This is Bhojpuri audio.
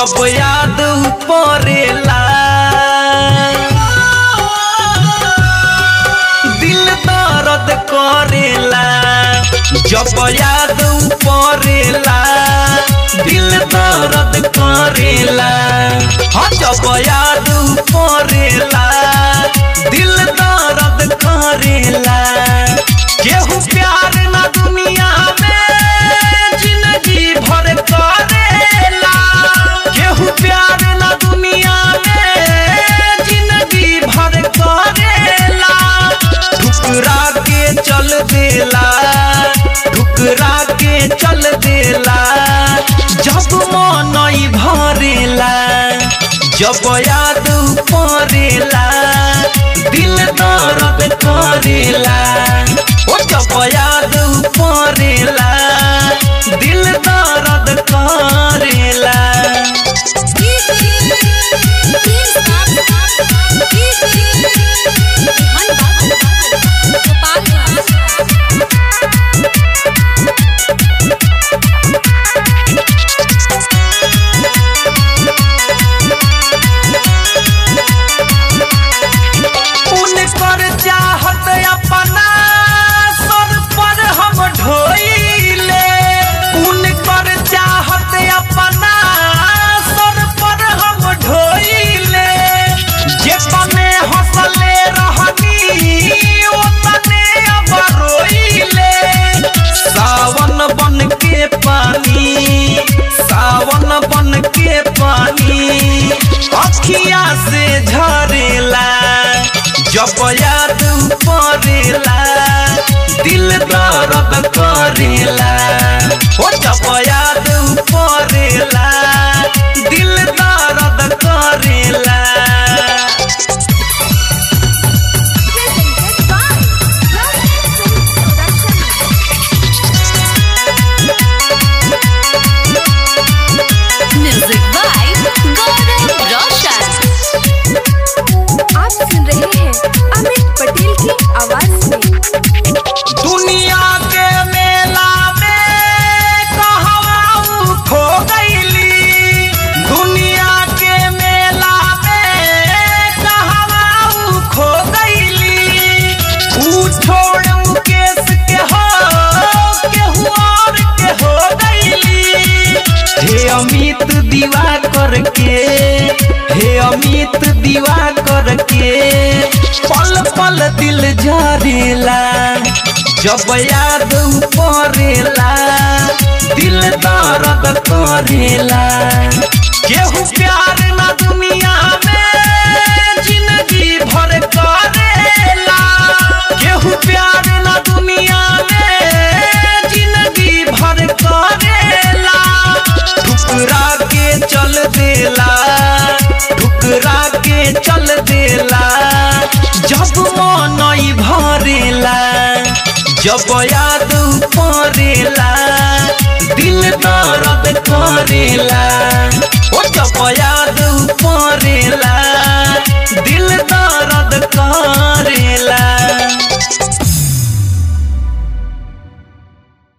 जब याद पड़ेला दिल दर्द करेला जब याद पड़ेला दिल दर्द करेला हाँ जब याद पड़ेला दिल दर्द करेला केहू प्यार ना दुनिया में जिंदगी भर करेला केहू प्यार ना दुनिया में जिंदगी भर करेला ठुकरा के चल देला ठुकरा के चल देला जब मन ई भरेला जब याद पड़ेला दिल दर्द करेला ओ जब याद पड़ेला दिल दर्द करेला उनकर चाहत अपना सर पर हम ढोइले उनकर चाहत अपना सर पर हम ढोइले जे तने हंसले रहनी ओ तने अब रोइले सावन बन के पानी सावन बन के पानी अखिया से झरेला जब याद पड़ेला दिल दर्द करेला ओ जब याद पड़ेला दिल दर्द करेला म्यूजिक बाय गौरव रोशन आप सुन रहे हैं अमित पटेल की आवाज में दुनिया के मेला में कहवा उ खो गईली दुनिया के मेला में कहवा उ खो गईली उ छोड़ मुकेश के हो केहू और के हो गईली हे अमित दीवा करके हे अमित दीवा करके पल पल दिल झरेला जब याद पड़ेला दिल दर्द करेला केहू प्यार ना दुनिया में जिंदगी भर करेला केहू प्यार ना दुनिया में जिंदगी भर करेला ठुकरा के चल देला ठुकरा के चल देला जब मन ई भरेला जब याद पड़ेला